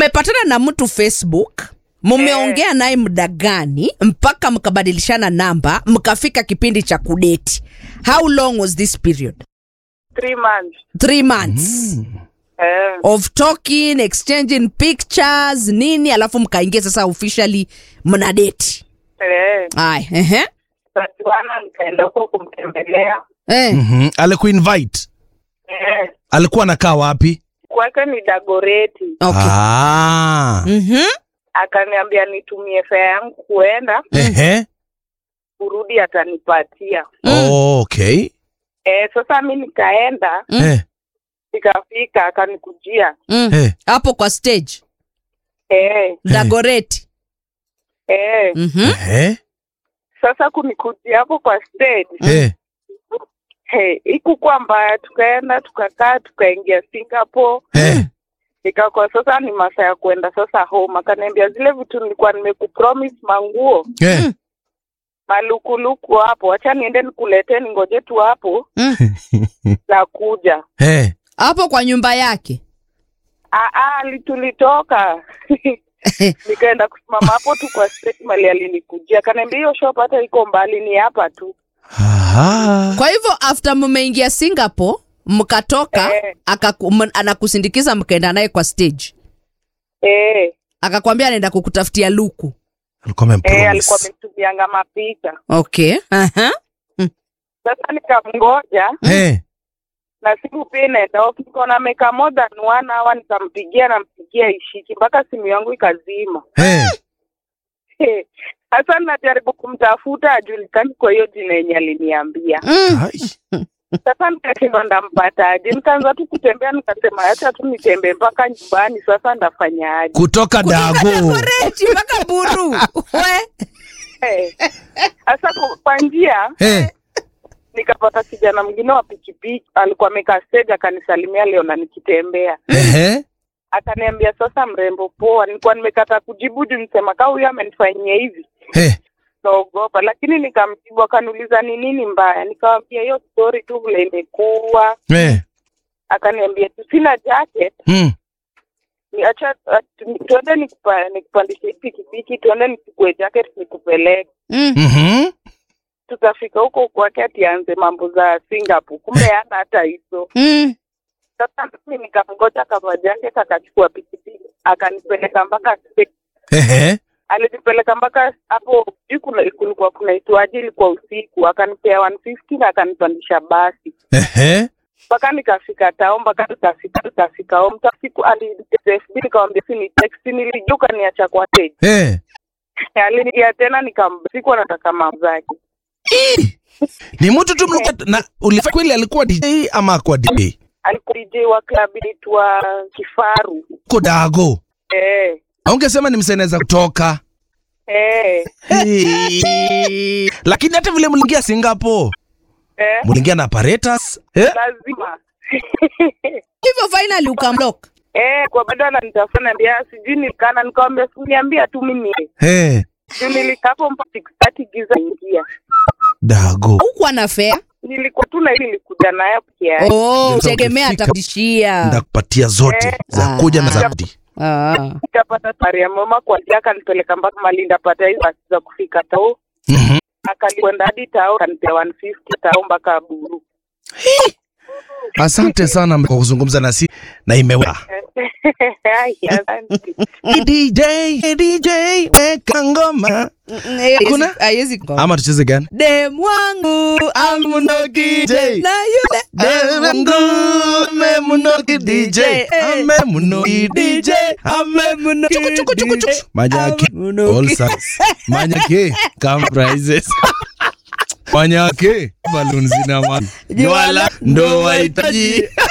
mmepatana na mtu facebook mumeongea naye muda gani mpaka mkabadilishana namba mkafika kipindi cha kudeti how long was this period three months three months eh, of talking exchanging pictures nini alafu mkaingia sasa officially mna deti eh. aya ehe Tatuana nikaenda huko kumtembelea eh. Mhm. alikuinvite eh, alikuwa anakaa wapi kwake ni Dagoreti. okay ah. Mhm. Akaniambia nitumie fare yangu kuenda, Ehe. kurudi atanipatia. Oh, okay Eh, sasa mi nikaenda Mm. Eh, nikafika, akanikujia Mm. eh. hapo kwa stage eh, dagoreti eh. Mhm. Ehe. Sasa kunikujia hapo kwa stage Eh. hey, ikukuwa mbaya, tukaenda tukakaa, tukaingia Singapore Eh. ikakuwa sasa ni masaa ya kuenda sasa home. Akaniambia zile vitu nilikuwa nimekupromise manguo Eh. malukuluku hapo, acha niende nikuletee, ningoje tu hapo Mm. za kuja. Eh. hapo kwa nyumba yake Ah, ah, li- tulitoka nikaenda kusimama hapo tu kwa stage mali alinikujia, akaniambia hiyo shop hata iko mbali, ni hapa tu. Aha. kwa hivyo after mmeingia singapore mkatoka Eh. akaku, m- anakusindikiza mkaenda naye kwa stage Eh, akakwambia anaenda kukutafutia luku alikuwa eh, alikuwa amempromise. ametumianga mapicha. okay Aha. Sasa nikamngoja Eh. na simu pia inaenda off, nikaona ameka more than one hour, nikampigia nampigia ishiki mpaka simu yangu ikazima. Eh. Sasa najaribu kumtafuta ajulikani kwa hiyo jina yenye aliniambia. Mm. Ai. Sasa nikashindwa ndampataje, nikaanza tu kutembea, nikasema acha tu nitembee mpaka nyumbani. Sasa ndafanyaje? kutoka dago Dagoretti mpaka buru we Eh. Sasa ku- kwa njia Eh. nikapata kijana mwingine wa pikipiki, alikuwa amekaa stage, akanisalimia leo na nikitembea Ehe. akaniambia sasa, mrembo poa. Nilikuwa nimekata kujibu juu nisema kaa huyu amenifanyia hivi, Eh. naogopa, lakini nikamjibu. Akaniuliza ni nini mbaya, nikamwambia hiyo story tu vile imekuwa. Eh. Akaniambia tu sina jacket, Mm. ni acha atu- tuende nikupa- nikupandishe hii pikipiki, tuende nichukue jacket nikupeleke. Mm. Mhm. Tukafika huko kwake atianze mambo za Singapore, kumbe hana hata hizo. Mm. Sasa mimi nikamgoja kava jacket, akachukua pikipiki akanipeleka mpaka stage. Ehe. alinipeleka mpaka hapo juu, kuna kulikuwa kunaitwaje, ilikuwa usiku, akanipea 150 na akanipandisha basi Ehe. mpaka nikafika tao, mpaka nikafika nikafika home. Tasiku aliniFB nikamwambia si ni text, nilijuka niacha kwa stage. Eh. Aliniia tena nikamsiku nataka mambo zake. Ni mtu tu mlikuwa na ulifanya kweli alikuwa DJ ama akwa DJ? Alikuwa DJ wa club inaitwa Kifaru. Ko dago. Eh, Ungesema ni mseneza kutoka. eh, Hey. Lakini hata vile mliingia Singapore, eh, mliingia na apparatus. Eh? lazima hivyo finally ukamlock eh, kwa bado ananitafuta naambia sijui nilikana, nikamwambia siniambia tu mimi Eh. juu nilikapo mpaka 6:30 giza ingia. Dago. hukuwa na fea nilikuwa tu na ili nilikuja nayo peke yake. oh, Ndio tegemea ukifika. atakudishia Ndakupatia zote Eh. za kuja na Ah. zawadi. ah. Nikapata tari ya mama kwa njia, akanipeleka mpaka mali ndapata hizo basi za kufika tao, Mhm. akalikwenda hadi tao, akanipea 150 tao mpaka Buru. Asante sana kwa kuzungumza nasi na imewa. Ai, asante. DJ, DJ, weka ngoma. Hakuna? haiwezi Ama tucheze gani? dem wangu Amunoki na yule Manyake all size. Manyake come prizes. Manyake balloons na mali. Wala ndo wahitaji.